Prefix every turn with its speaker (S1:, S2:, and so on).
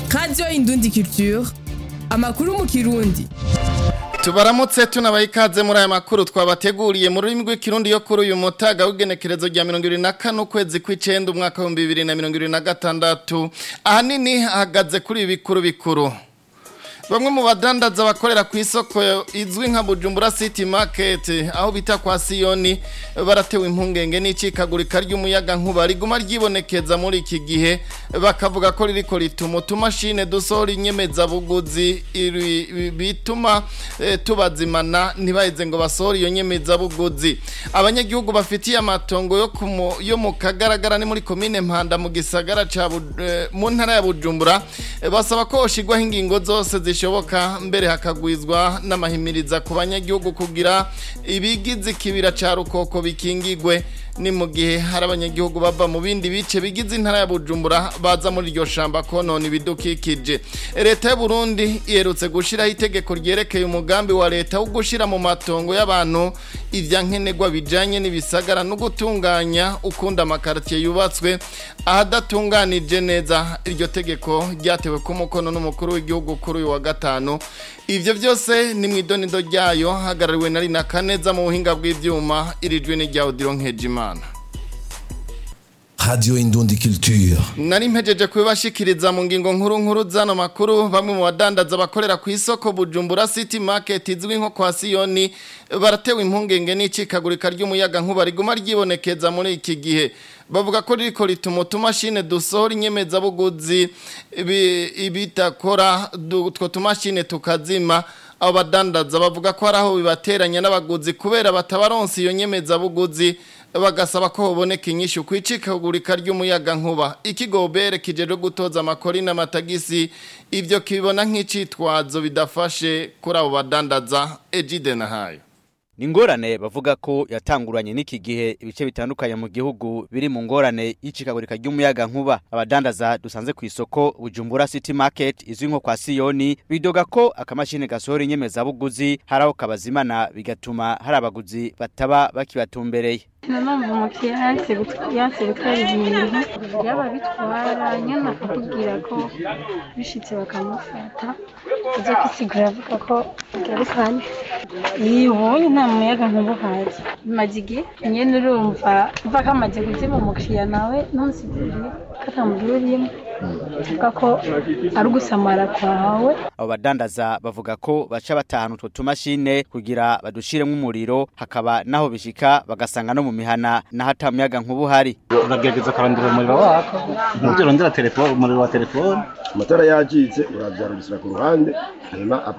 S1: radiyo indundi culture amakuru mu kirundi
S2: tubaramutse tunabaye ikaze muri aya makuru twabateguriye mu rurimi rw'ikirundi yo kuri uyu mutaga w'igenekerezo rya mirongo irindwi na kane ukwezi kw'icenda umwaka w'ibihumbi bibiri na mirongo irindwi na gatandatu ahanini hahagaze kuri ibi bikuru bikuru bamwe mu badandaza bakorera ku isoko izwi nka bujumbura city market aho bita kwa siyoni baratewe impungenge n'icikagurika ry'umuyaga nkuba riguma ryibonekeza muri iki gihe bakavuga ko ririko rituma utumashine dusohora inyemezabuguzi bituma eh, tubazimana ntibaheze ngo basohore iyo nyemezabuguzi abanyagihugu bafitiye amatongo yo, kumu, yo mu kagaragara ni muri komine mpanda mu gisagara ca eh, mu ntara ya bujumbura eh, basaba ko hoshigwaho ingingo zose zishoboka mbere hakagwizwa n'amahimiriza ku banyagihugu kugira ibigize ikibira ca rukoko bikingigwe ni mu gihe hari abanyagihugu bava mu bindi bice bigize intara ya Bujumbura baza muri iryo shamba konona ibidukikije leta y'u Burundi iherutse gushiraho itegeko ryerekeye umugambi wa leta wo gushira mu matongo y'abantu ivya nkenerwa bijanye n'ibisagara no gutunganya ukunda amakartier yubatswe ahadatunganije neza iryo tegeko ryatewe ku mukono n'umukuru w'igihugu kuri uyu wa gatanu ivyo byose ni mwidonido ryayo hagarariwe na Rina Kaneza mu buhinga bw'ivyuma irijwe ni rya Odilo Nkejimana
S3: Radio Indundi Culture.
S2: Nari mpejeje kubibashikiriza mu ngingo nkuru nkuru zano makuru bamwe mu badandaza bakorera ku isoko Bujumbura City Market izwi nko kwa Siyoni baratewe impungenge n'icikagurika ry'umuyaga nkuba riguma ryibonekeza muri iki gihe bavuga ko ririko rituma utumashine dusohora inyemezabuguzi ibitakora utwo tumashine tukazima abo badandaza bavuga ko hari aho bibateranya n'abaguzi kubera batabaronsa iyo nyemezabuguzi bagasaba ko hoboneka inyishu kwicikagurika ry'umuyaga nkuba ikigobere kijeje gutoza amakori n'amatagisi ivyo kibona nk'icitwazo bidafashe kuri abo badandaza Ejide nahayo
S4: ni ingorane bavuga ko yatanguranye n'iki gihe ibice bitandukanye mu gihugu biri mu ngorane y'icikagurika ry'umuyaga nkuba abadandaza dusanze ku isoko bujumbura city market izwi nko kwa siyoni bidoga ko akamashini gasohora inyemezabuguzi hari aho kabazimana bigatuma hari abaguzi bataba bakibatumbereye
S5: nanumva umukiriya yanse gutwara ibintu yaba bitwara nyine akakubwira ko bishitse bakamufata ajya kwisigura avuga ko agarukanye iyo ubonye nta muyaga nkuba uhazi bimaze igihe nyine urumva mva kamaze kuzima umukiriya nawe ntusigurire ko atamugira urimo avuga ko ari ugusamara kwawe
S4: abo badandaza bavuga ko baca batahana utwo tumashine kugira badushiremo umuriro hakaba naho bishika bagasanga no mu mihana naho ata muyaga nkuba uhari
S6: uragerageza kurondera umuriro wako ntibyo urondera telefone umuriro wa telefone
S7: amatara yagize urabyarubisira ku ruhande hanyuma